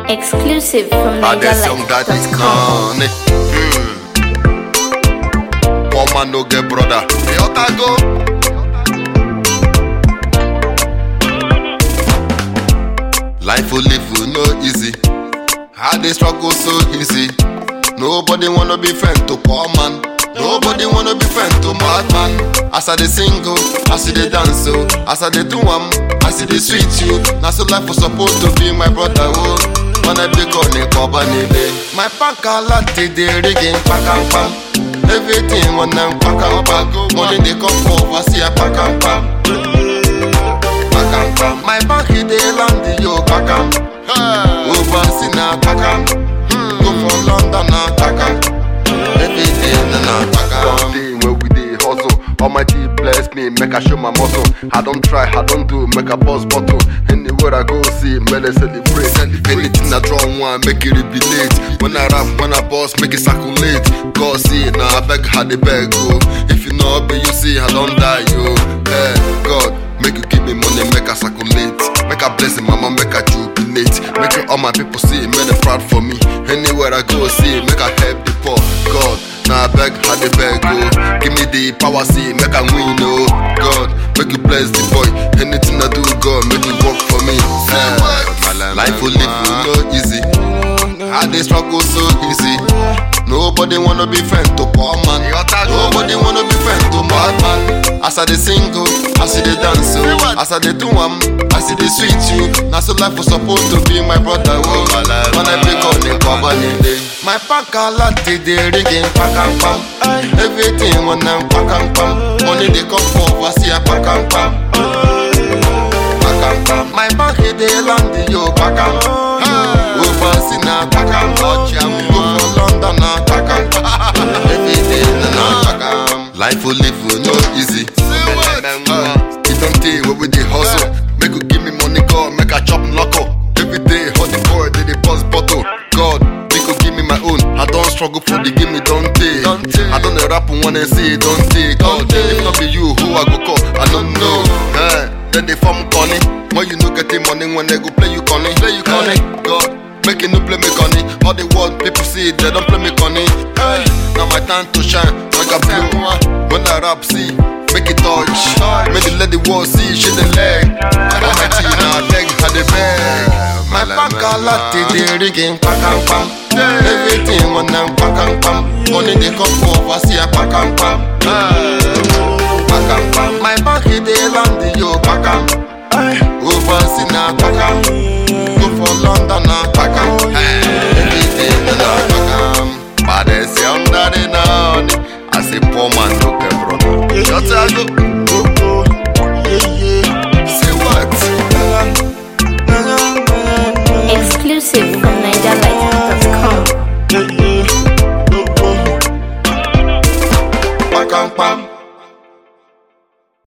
Exclusive from Baddest young daddy NigerLife.com. none. Hmm. Poor man no get brother. Hey, Otago. Life will live will no easy. How they struggle so easy. Nobody wanna be friend to poor man. Nobody wanna be friend to bad man. As I dey single, as I dey dance, oh, as I dey do am, as I dey sweet you. Now so life was supposed to be my brother, oh. When I pick on the cover My bank a lot dey rigging, pack and pam. Everything when I'm pack and pam. Money they come for, I see a pack and pam. Pack and pam. My bank he dey land yo, pack and. Overseas na pack and. Go for London na pack and. Everything na pack and. day where we dey hustle. Almighty bless me, make I show my muscle. I don't try, I don't do, make a boss bottle. Anywhere I go, see, may they celebrate. Anything I draw one, make it relate. When I rap, when I boss, make it circulate. God see, now I beg, how they beg, oh. If you know, but you see, I don't die, yo. Hey, God, make you give me money, make I circulate. Make I bless him, mama, make I jubilate. Make it all my people see, make they proud for me. Anywhere I go, see, make I help the poor. God, now I beg, how they beg, oh. Give me the power, see, make I win, oh. God, make you bless the boy. Anything I do, God, make it work for me. Eh, life will live will no easy. How they struggle so easy. Nobody wanna be friend to poor man. Nobody wanna be friend to bad man. As I dey single, as I dey dance, oh. as I dey do am, as I dey sweet you. Now so life was supposed to be my brother. Oh. When I pick up the cover, day. My pack a lot dey ringing, pack and pam. Everything when I'm pack and pam. Money they come for, I see a pack and pam. Pack and pam. My bank he dey land yo, pack and Overseas na pack and Go for London na pack and Everything na pack and Life will live will no easy. Uh, It don't take where we dey hustle. Make you give me money, God, make I chop knuckle. Every day, hot the boy, they dey bust bottle. God, make you give me my own. I don't struggle for the give me don't take. I don't dey rap one and say don't take. God, if not be you, who I go call? I don't know. Eh, then they form conny. When you no get the money, when they go play you conny, play you conny. God. Make it no play me conny. All the world people see it, they don't play me conny. Hey, now my time to shine. Like a blue. When I rap, see, make it touch. Make it let the world see, shit the leg. Almighty now, leg had the bag. My bank a lot, they ringing, pack and pam. Everything when I'm pack and pam. Money they come for, I see a pack and pam. Pack and pam. My bank he dey land yo, pack and. Overseas na pack and. Go for London na pack and.